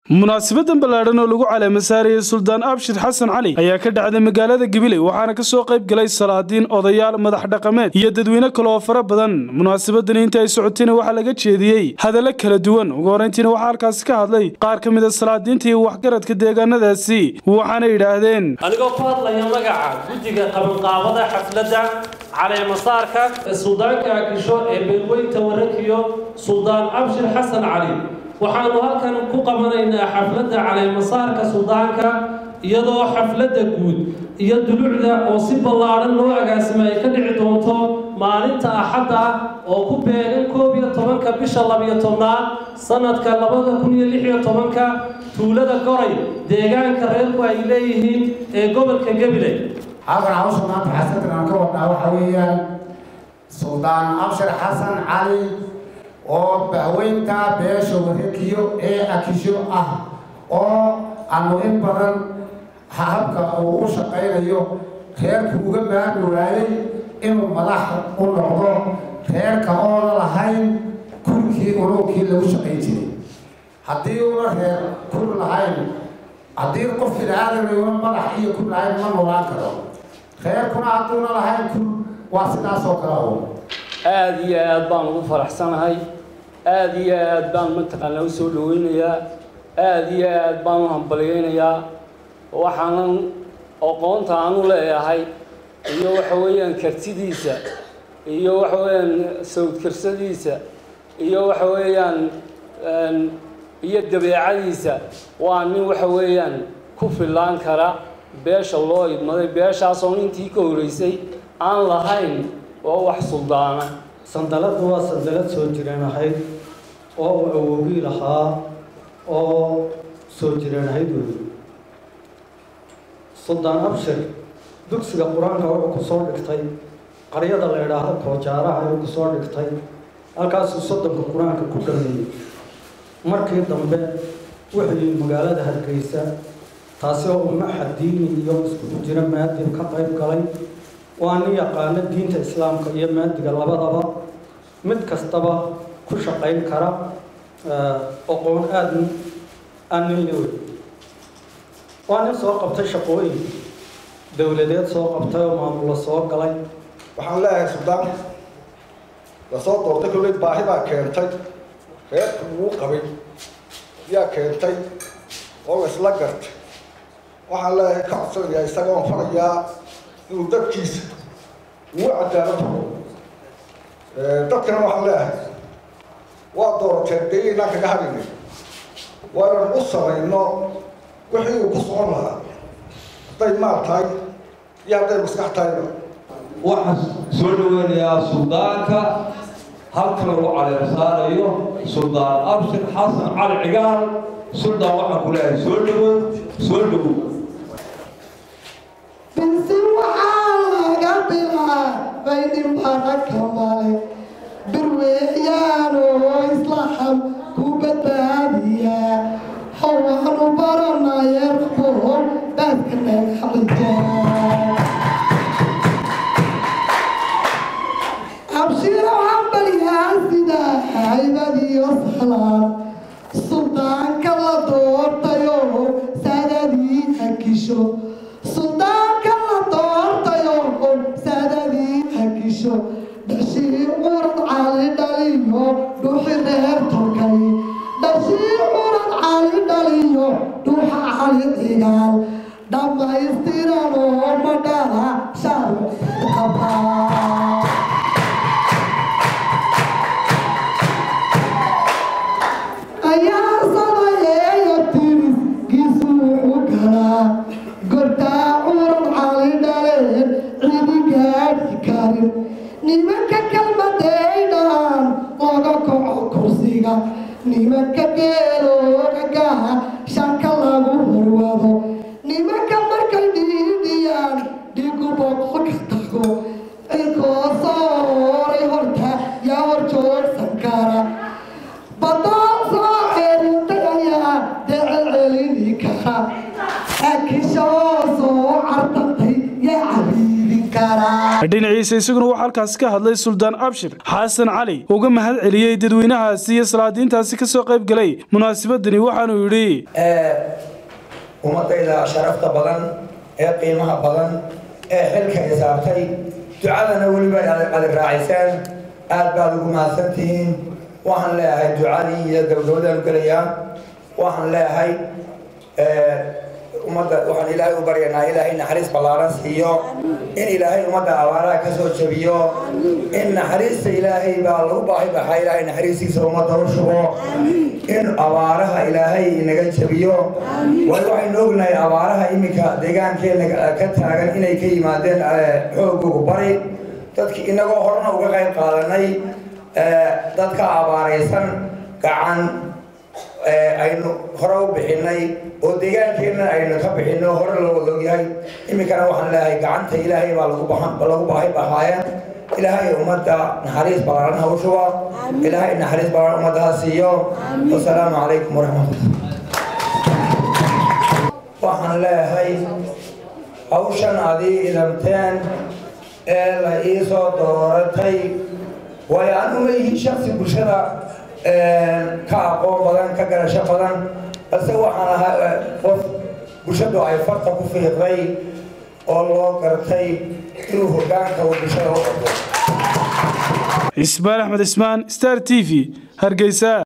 munaasabadan ballaadhan oo lagu caleema saarayay suldaan abshir xasan cali ayaa ka dhacday magaalada gabiley waxaana ka soo qayb galay salaadiin odayaal madax dhaqameed iyo dadweyne kale oo fara badan munaasabadani inta ay socotayna waxaa laga jeediyey hadallo kala duwan ugu horrayntiina waxaa halkaasi ka hadlay qaar ka mid a salaadiinta iyo waxgaradka deegaanadaasi waxaana yidhaahdeen anigoo ku hadlaya magaca guddiga qabanqaabada xafladda caleemasaarka suldaanka akisho ee beelweynta warakiyo suldaan abshir xasan cali waxaanu halkan ku qabanaynaa xafladda caleemasaarka suldaanka iyadoo xafladda guud iyo dulucda oo si ballaadhan loo agaasima ay ka dhici doonto maalinta axadda oo ku beegan koob iyo tobanka bisha labiyo tobnaad sanadka labada kun iyo lix iyo tobanka tuulada goray deegaanka reerku ay leeyihiin ee gobolka gabiley halkan hawsha maanta xasadkan aan ka wadnaa waxaa weeyaan suldaan abshir xasan cali oo bahweynta beesha warakiyo ee akisho ah oo aanu in badan habka uu u shaqaynayo reerku uga maarmi waayey inuu madax u noqdo reerka oona lahayn kurkii unuugkii lagu shaqayn jiray haddii una reer kur lahayn haddii qof bini-aadam una madax iyo kur lahayn ma noolaan karo reerkuna hadduuna lahayn kur waa sidaasoo kale oo aada iyo aad baan ugu faraxsanahay aada iyo aad baan mataqaanaa u soo dhaweynayaa aada iyo aad baan u hambalyeynayaa waxaanan aqoonta aan u leeyahay iyo waxa weeyaan kartidiisa iyo waxa weeyaan sawdkarsadiisa iyo waxa weeyaan iyo dabeecadiisa waa nin waxa weeyaan ku fillaan kara beesha loo idmaday beeshaasoo intii ka horeysay aan lahayn oo wax suldaana sandaladu waa sandalad soo jireen ahayd oo uu awowgii lahaa oo soo jireen ahayd wey suldaan abshir dugsiga qur-aanka wuxuu ku soo dhigtay qaryada la idhaahdo koojaaraha ayuu ku soo dhigtay halkaasuu soddonka qur-aanka ku dhameeyey markii dambe wuxuu yimi magaalada hargeysa taasi oo umaxa diini iyo iskugu jira maadib ka qayb galay waa nin yaqaano diinta islaamka iyo maadiga labadaba mid kastaba ku shaqayn kara aqoon aada aan nin lewy waa nin soo qabtay shaqooyin dowladeed soo qabtay oo maamulo soo galay waxaan leeyahay suldaan lasoo doortay kolley baahi baa keentay reerku wuu qabay yaa keentay oo la isla gartay waxaan leeyahay ka codsanayaa isagoon farayaa inuu dadkiisa ugu cadaalad horo dadkana waxaan leeyahay waa doorateen dee inaan kaga hadinay waa inaan u samayno wixii uu ku socon lahaa hadday maal tahay iyo hadday maskax tahayba waxaan soo dhaweynayaa suldaanka halka lagu caleer saarayo suldaan abshir xasan cali cigaal suldaan waxaan ku leeyahay soo dhawow soo dhawow binsi waxaa laga bilaabay dhimbana kamale birweeyaanoo islaxam ku badbaadiya hawaanu baranayerboon baaska dhagaxlija abshiro hambalyaa sida haybadiyo sahlaan suldaanka la doortayo saadadii akisho suldaanka la doortayo saadadii akisho dhashii curad cali dhaliyo dhuuxi reer tolkay dhashii curad cali dhaliyo dhuuxa cali cigaal dhammaystiranoo madhala shaarqabaa ayaa sanayeeyo tiriskiisu wuxuu galaa gortaa curad cali dhaleen cidi gaadhi karin nimanka kalmadeydhaan looga koco kursiga nimanka geelooga gaha shanka lagu horwado nimanka markay dhiidhiyaan dhigu boqolka tago cinkoo soo horay horta yaa hor joogsan kara badoon soo ceelintay ayaa decel celini kara akishoo soo cartantay yaa cabiidin kara karaa dhinaciisa isaguna waxaa halkaasi ka hadlay suldaan abshir xasan cali uga mahad celiyey dadweynahaasi iyo salaadiintaasi ka soo qayb galay munaasabadani waxaanuu yidhi ummadayda sharafta badan ee qiimaha badan ee xilka isaabtay ducadana weliba aad raaciseen aad baad ugu mahadsantihiin waxaan leeyahay ducadii iyo gabagabadaan gelayaa waxaan leeyahay ummadda waxaan ilaahay u baryanaa ilaahay naxariis ballaaran siiyo in ilaahay ummadda abaaraha ka soo jabiyo in naxariista ilaahay baa lagu baahi baxaa ilaahay naxariistiisa ummadda u shubo in abaaraha ilaahay inaga jabiyo waayo waxaynu ognahay abaaraha iminka deegaankeena ka taagan inay ka yimaadeen xoogogu bari dadki inagoo horena uga qayb qaadanay dadka abaaraysan gacan aynu hore u bixinay oo deegaankeenna aynu ka bixino hore loo ogyahay iminkana waxaan leeyahay gacanta ilaahay baa lagu baahi bahaaya ilaahay ummadda naxariis ballaaran ha u shuba ilaahay naxariis ballaaran ummadda ha siiyo wasalaamu calaykum waraxmatullah waxaan leeyahay hawshan adii idamteen ee la ii soo dooratay waayo anu ma yihiin shaksi bulshada ka aqoon badan ka garasho badan balse waxaan ahaa qof bulshadu ay farta ku fiiqday oo loo gartay inuu hoggaanka uu bulshada u qabto ismaan axmed ismaan star t v hargeysa